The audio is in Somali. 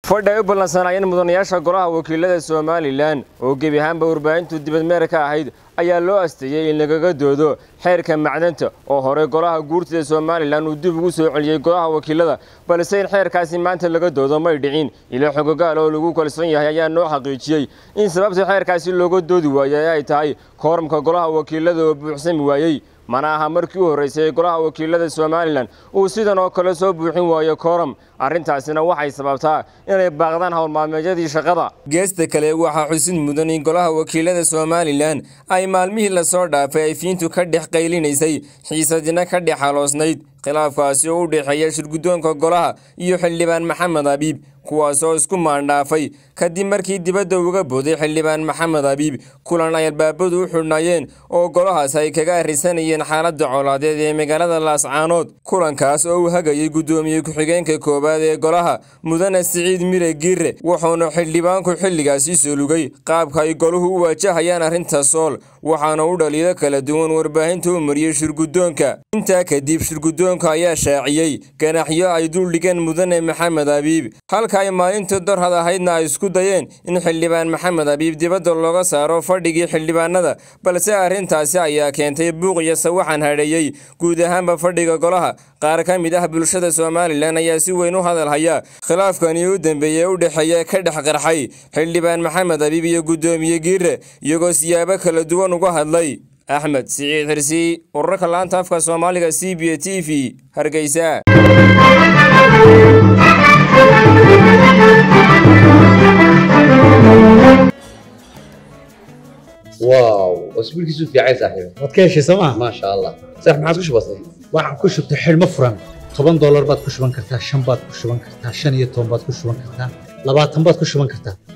fadhi ay u ballansanayeen mudanayaasha golaha wakiilada somalilan oo gebi ahaanba warbaahintu dibadmeer ka ahayd ayaa loo asteeyey in lagaga doodo xeerka macdanta oo hore golaha guurtida somalilan uu dib ugu soo celiyey golaha wakiilada balse in xeerkaasi maanta laga doodo may dhicin ilo xogogaal oo lagu kalsoon yahay ayaa noo xaqiijiyey in sababta xeerkaasi looga doodi waayey ay tahay kooramka golaha wakiilada oo buuxsami waayey mana aha markii u horraysay ee golaha wakiilada somalilan uu sidan oo kale soo buuxin waayo kooram arrintaasina waxay sababtaa inay baaqdaan howlmaalmeedyadii shaqada geesta kale waxaa xusid mudan in golaha wakiilada somalilan ay maalmihii lasoo dhaafay ay fiintu ka dhex qaylinaysay xiisadina ka dhex haloosnayd khilaafkaasi oo u dhexeeya shirguddoonka golaha iyo xildhibaan maxamed abiib kuwaasoo isku maandhaafay kadib markii dibadda uga booday xildhibaan maxamed abiib kulan ay albaabadu u xidhnaayeen oo golahaas ay kaga arrisanayeen xaaladda colaadeed ee magaalada laascaanood kulankaas oo uu hagayay guddoomiye ku-xigeenka koowaad ee golaha mudane siciid mire giire wuxuuna xildhibaanku xilligaasi solugay qaabka ay goluhu u waajahayaan arrinta sool waxaana u dhaliilo kala duwan warbaahinta u mariyey shirguddoonka intaa kadib shirguddoonka ayaa shaaciyey ganaxyo ay duldhigeen mudane maxamed abiib halka ay maalintii dorhad ahaydna ay isku dayeen in xildhibaan maxamed abiib dibadda looga saaro fadhigii xildhibaanada balse arrintaasi ayaa keentay buuq iyo sawaxan hadheeyey guud ahaanba fadhiga golaha qaar ka mid ah bulshada somalilan ayaa si weyn u hadalhaya khilaafkani u dambeeyey u dhexeeya ka dhex qarxay xildhibaan maxamed abiib iyo guddoomiye giire iyagoo siyaabo kala duwan uga hadlay axmed siciid xirsi urarka laanta afka soomaaliga c b a t v hargeysa واو اسبوع كيسو في عايز صاحبي waad ka heshay sooma ما شاء الله صح ما عاد كش بسيط waxaan ku shubtay xidhmo furan toban doolar baad ku shuban kartaa shan baad ku shuban kartaa shan iyo toban baad ku shuban kartaa labaatan baad ku shuban kartaa